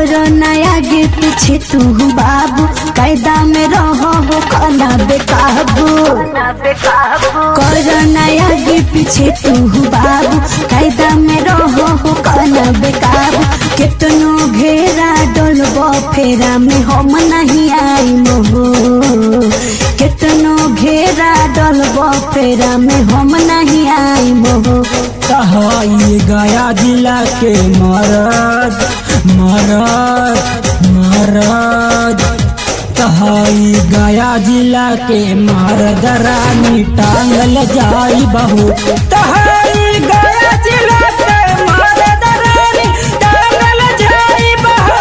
कर नया गे पीछे तू बाबू कायदा में रहो खाना बेकाबू कर नया गे पीछे तू बाबू कायदा में रहो खाना बेकाबू कितनो घेरा डोलबो फेरा में हम नहीं आई मोहो कितनो घेरा डोलबो फेरा में हम नहीं आई मोहो कहाई गया जिला के मरद मरद मरद कहाई गया जिला के मरद रानी टांगल जाई बहू कहाई गया जिला के मरद रानी टांगल जाई बहू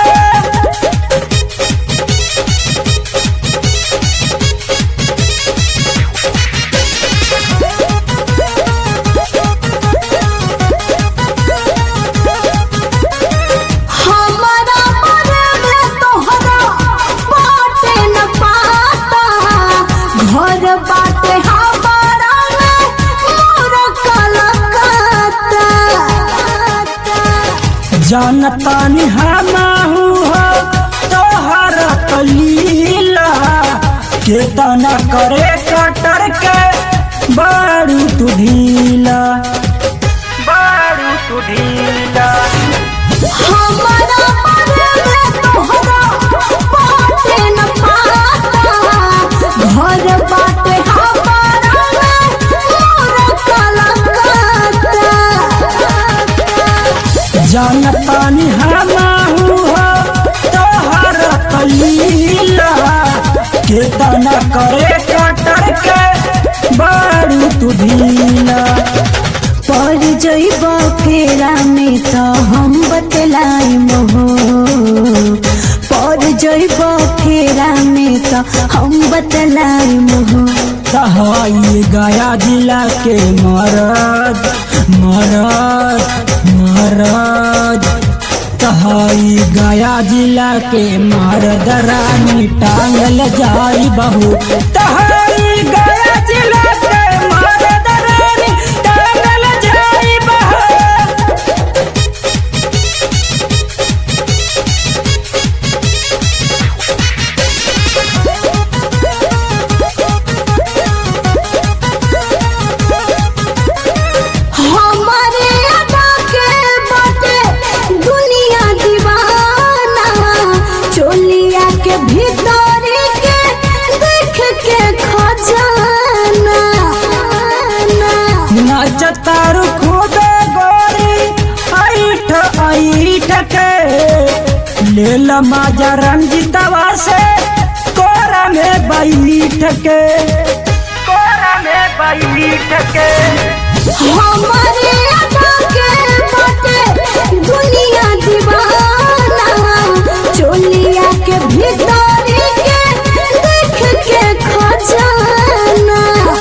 हमारा मरद तोहरा बाटे न पाता घर बाटे हमारा में मोर कलकत्ता जानता हमाहू हो तोहर कलीला केतना करे कटर के बारू तू ढीला बारू तू ढीला हमारा मरद तोहरा बाटे न पाता घर बाटे हमारा में मोर कलकत्ता जानता हमाहू हो तोहर कलीला केतना करे कटर के बारू तू ढीला पर जइब फेरा में तो हम बतलाई मोहो पर जइब फेरा में तो हम बतलाई मोहो कहाई गया जिला के मरद मरद मरद कहाई गया जिला के मरद रानी टांगल जाई बहू कहाई गया जिला के मरद रानी टांगल जाई बहू हमारे अदा के बाटे दुनिया दीवाना चोलिया के भीतर के देख के खजाना नाचतारू खूबे गोरी ऐठ ऐठ के लेल माजा रंजितवा से कोरा में बैठ के कोरा में बैठ के हमारे अदा के बाटे दुनिया दीवाना चोलिया के भीतर के देख के खजाना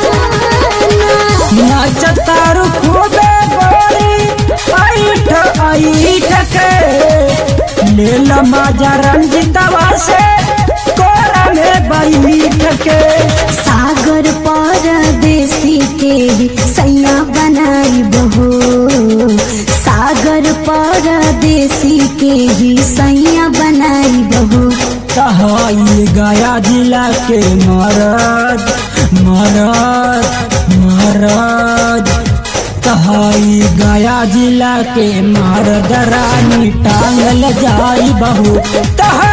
नाचतारू खूबे गोरी ऐठ ऐठ के लेल माजा रंजितवा से कोरा में बैठ के सागर परदेसी के भी सैया बनाई बहो सागर परदेसी के भी सैया बनाई बहो कहाई गया जिला के मरद मरद मरद कहाई गया जिला के मरद रानी टांगल जाई बहू कहा